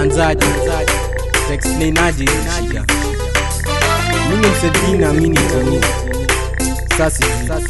utaanzaje utaexplainaje hizi shida mimi msedina mini toni sasi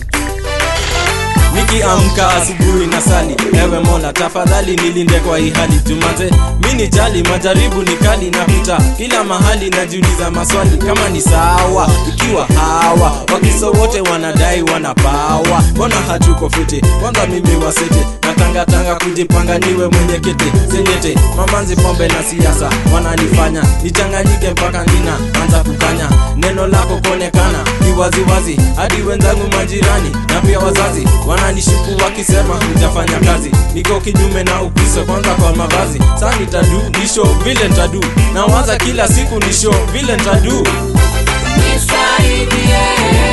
nikiamka asubuhi na sali ewe mola tafadhali nilinde kwa hii hali jumanze mini jali majaribu ni kali napita kila mahali najiuliza maswali kama ni sawa ikiwa hawa wakiso wote wanadai wanapawa mbona hatuko fiti kwanza mimi wasete natangatanga kujipanga niwe mwenye kete senyete mamanzi pombe na siasa wananifanya nichanganyike mpaka nina anza kukanya neno lako kuonekana ni waziwazi hadi wenzangu majirani na pia wazazi wananishuku wakisema hujafanya kazi niko kinyume na ukristo kwanza kwa mavazi saa nitadu nisho vile ntadu nawaza kila siku nisho vile ntadu Nisaidie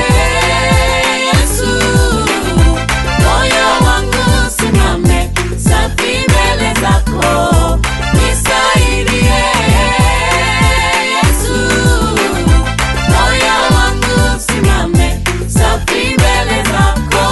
Yesu, moyo wangu simame safi mbele zako. Nisaidie Yesu, moyo wangu simame safi mbele zako.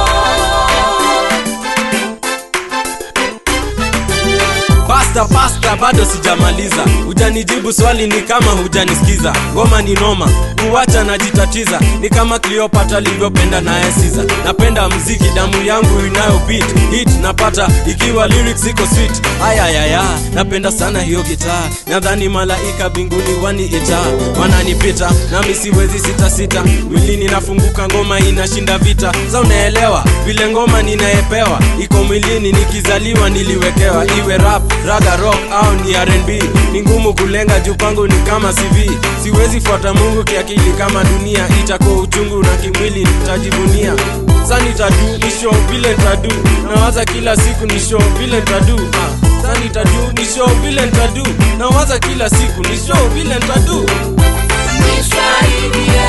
pasta pasta bado sijamaliza hujanijibu swali ni kama hujanisikiza ngoma ni noma kuwacha najitatiza ni kama cleopatra alivyopenda naye siza napenda mziki damu yangu inayo beat hit napata ikiwa lyrics iko sweet ayayaya napenda sana hiyo gitaa nadhani malaika binguni waniita wananipita nami siwezi sitasita mwilini nafunguka ngoma inashinda vita za unaelewa vile ngoma ninayepewa iko mwilini nikizaliwa niliwekewa iwe rap raga rock au ni rnb ni ngumu kulenga juu pangu ni kama cv siwezi fuata mungu kiakili kama dunia itakuwa uchungu na kimwili nitajivunia sa nitadu ni show vile ntadu nawaza kila siku ni show vile ntadu ah. sa nitadu ni show vile ntadu nawaza kila siku ni show vile ntadu Nisaidie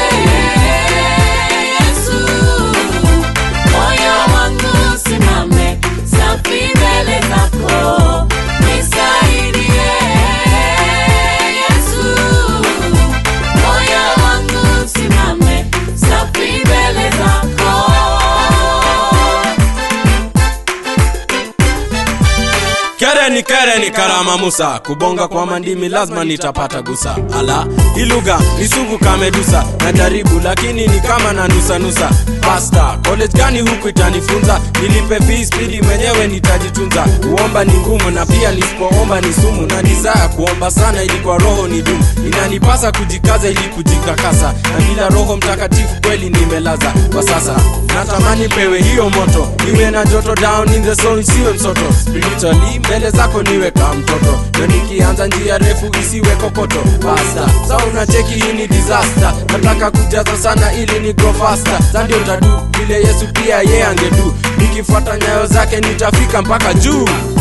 Yesu, moyo wangu simame safi mbele zako. Nisaidie Yesu, moyo wangu simame safi mbele zako. kere ni kere ni karama musa kubonga kwa mandimi lazima nitapata gusa ala hii lugha ni sugu kamedusa najaribu lakini ni kama na nusanusa pasta college gani huku itanifunza nilipe fees pili mwenyewe nitajitunza kuomba ni ngumu na pia nisipoomba ni sumu na desire kuomba sana ili kwa roho ni dumu inanipasa kujikaza ili kujikakasa na bila roho mtakatifu kweli nimelaza kwa sasa natamani pewe hiyo moto niwe na joto down in the soul isiwe msoto spiritually mbele zako niwe kama mtoto na nikianza njia refu isiwe kokoto basta sa unacheki hii ni disaster nataka kujaza sana ili ni grow faster sa ndio tadu vile yesu pia ye angedu nikifuata nyayo zake nitafika mpaka juu